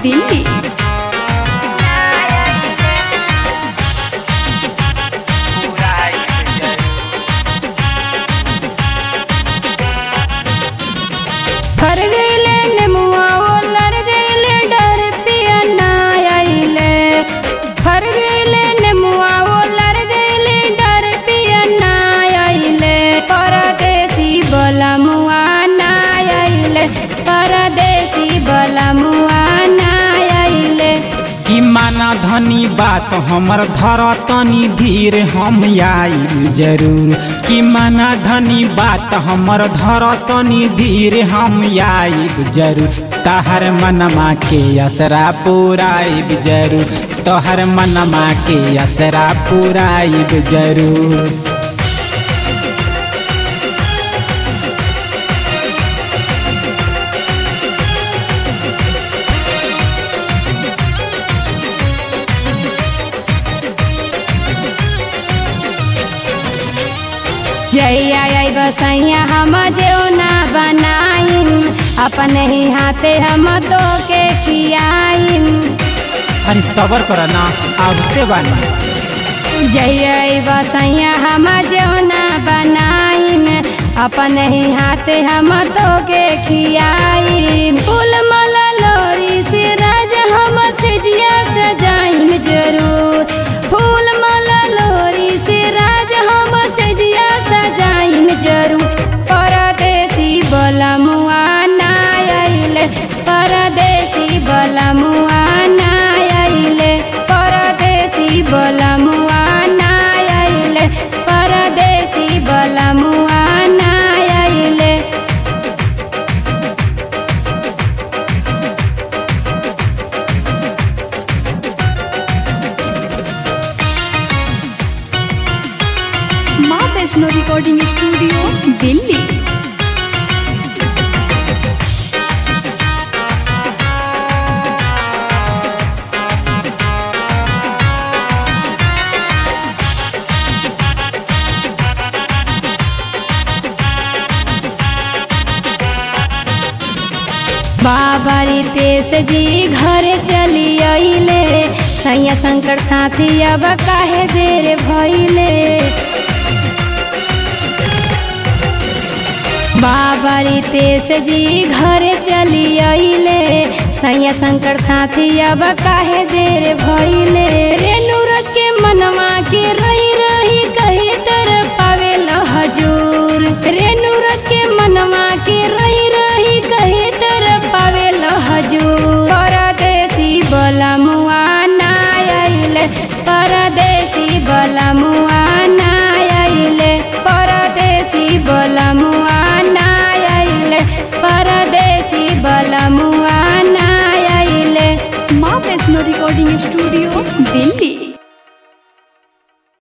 दिल्ली फर गईले नेमुआ ओ लर गईले डर पिया ना आइले फर गईले नेमुआ ओ लर गईले डर पिया ना आइले परदेसी बोला मुआ ना आइले परदेसी बोला मुआ ना आइले कि माना धनी बात हमर धर तनी धीर हम आइब जरूर कि माना धनी बात हमर धर तनी धीर हम आइब जरूर तहर मनमा के असरा पुराइब जरूर तोहर मनमा के असरा पुराइब जरूर जैया आई बसैया हम जेना बनाइन अपन ही हाथे हम तो के खियाइन अरे सबर कर ना आवते बानी जैया आई बसैया हम जेना बनाइन अपन ही हाथे हम तो के खियाइन फूल माला लोरी से राज हम से जिया सजाइन जरूर फूल माला लोरी से राज हम से जिया सजाइन जरूर परदेसी बोला मुआ ना आइले परदेसी बोला मुआ ना आइले परदेसी बोला मुआ ना आइले परदेसी बोला मुआ ना आइले माँ वैष्णो रिकॉर्डिंग स्टूडियो दिल्ली बाबा रितेश जी घर चली अइले सैया शंकर साथी अब काहे देर भइले बाबा रितेश जी घर चली अइले सैया शंकर साथी अब काहे देर भइले रेणु रज के मनवा के रही रही कही तर पावे हजूर